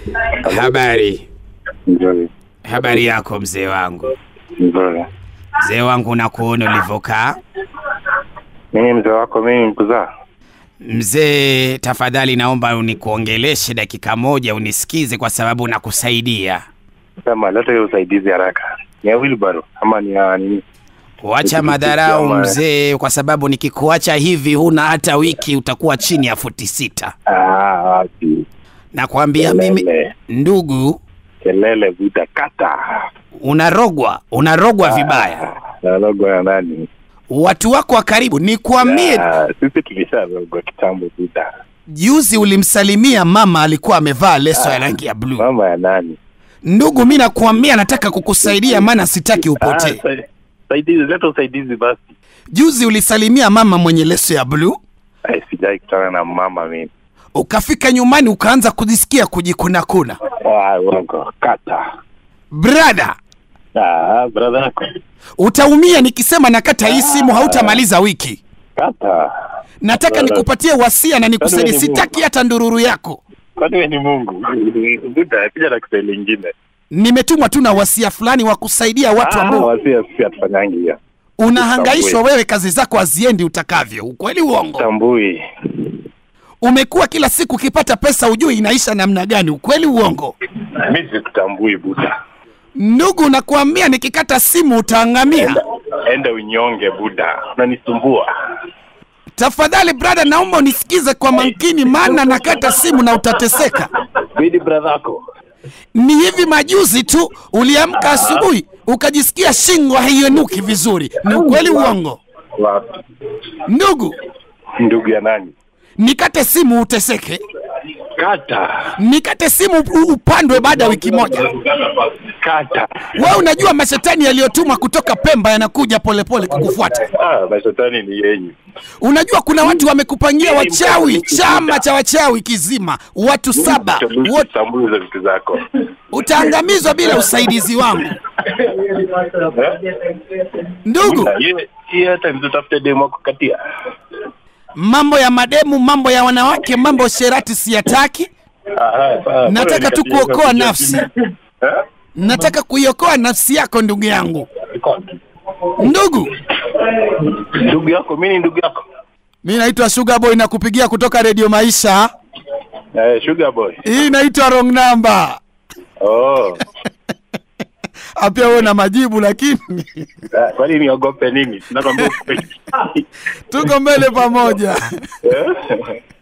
Habari, Nzuri. habari yako mzee wangu. Nzuri. Mzee wangu, nakuona ulivyokaa. Mimi mzee wako, mimi mkuzaa. Mzee, tafadhali naomba unikuongeleshe dakika moja, unisikize kwa sababu nakusaidia. Sema leta hiyo usaidizi haraka. Ni ya wheelbarrow ama ni ya nini? Wacha madharau mzee, kwa sababu nikikuacha hivi huna hata wiki utakuwa chini ya futi sita. Ah, wapi. Nakwambia mimi Kelele. ndugu, Kelele vuta kata. unarogwa, unarogwa vibaya. Nalogwa ya nani? Watu wako wa karibu, nikwambie, Ah, Sisi tulisharogwa kitambo vuta. juzi ulimsalimia mama, alikuwa amevaa leso ya rangi ya bluu. Mama ya nani? Ndugu, mi nakuambia, nataka kukusaidia, maana sitaki Ah, upotee. sa- Saidizi, leta usaidizi basi. Juzi ulisalimia mama mwenye leso ya bluu, Ai, sijai kutana na mama mimi. ukafika nyumbani ukaanza kujisikia kujikunakuna. Ah, uongo. Kata. Brada, Ah, brother yako. utaumia nikisema nakata hii simu, hautamaliza wiki. Kata. Nataka nikupatie wasia na nikusaidie, Kwani wewe ni sitaki hata ndururu yako. Kwani wewe ni Mungu? Buda, pija na Kiswahili ingine. Nimetumwa tu na wasia fulani wa kusaidia watu Ah, ambao wasia sisi hatufanyangi hiyo. unahangaishwa wewe, kazi zako haziendi utakavyo. Ukweli uongo? Tambui. Umekuwa kila siku ukipata pesa, ujui inaisha namna gani. Ukweli uongo? Mimi sikutambui Buda. Ndugu, nakuambia nikikata simu utaangamia. Enda unyonge Buda. Unanisumbua. Tafadhali brada, naomba unisikize kwa makini, maana nakata simu na utateseka. Bidi brother yako. Ni hivi majuzi tu uliamka asubuhi ukajisikia shingo haienuki vizuri. Ni ukweli uongo? Wapi? Ndugu, Ndugu ya nani? nikate simu uteseke, Kata. nikate simu u- upandwe baada ya wiki moja. Kata. Wewe unajua mashetani yaliyotumwa kutoka Pemba yanakuja polepole kukufuata. Ah, mashetani ni yenyu. Unajua kuna watu wamekupangia wachawi, chama cha wachawi kizima, watu saba wote, Tambui hizo vitu zako. utaangamizwa bila usaidizi wangu. Ndugu, Buda, hiyo hiyo hata mtafute demo wako katia. mambo ya mademu, mambo ya wanawake, mambo ya sherati siyataki. Ah, sawa. Nataka tu Bora kuokoa nikatie nafsi. Eh? Nataka kuiokoa nafsi yako ndugu yangu. Ndugu, Ndugu yako, mimi ni ndugu yako. mi naitwa Sugar Boy na kupigia kutoka Radio Maisha. Eh, sugar boy. Hii inaitwa wrong number. Oh. Apia wewe na majibu lakini Ah, Kwani niogope nini? Nakwambia ukweli. tuko mbele pamoja. Eh?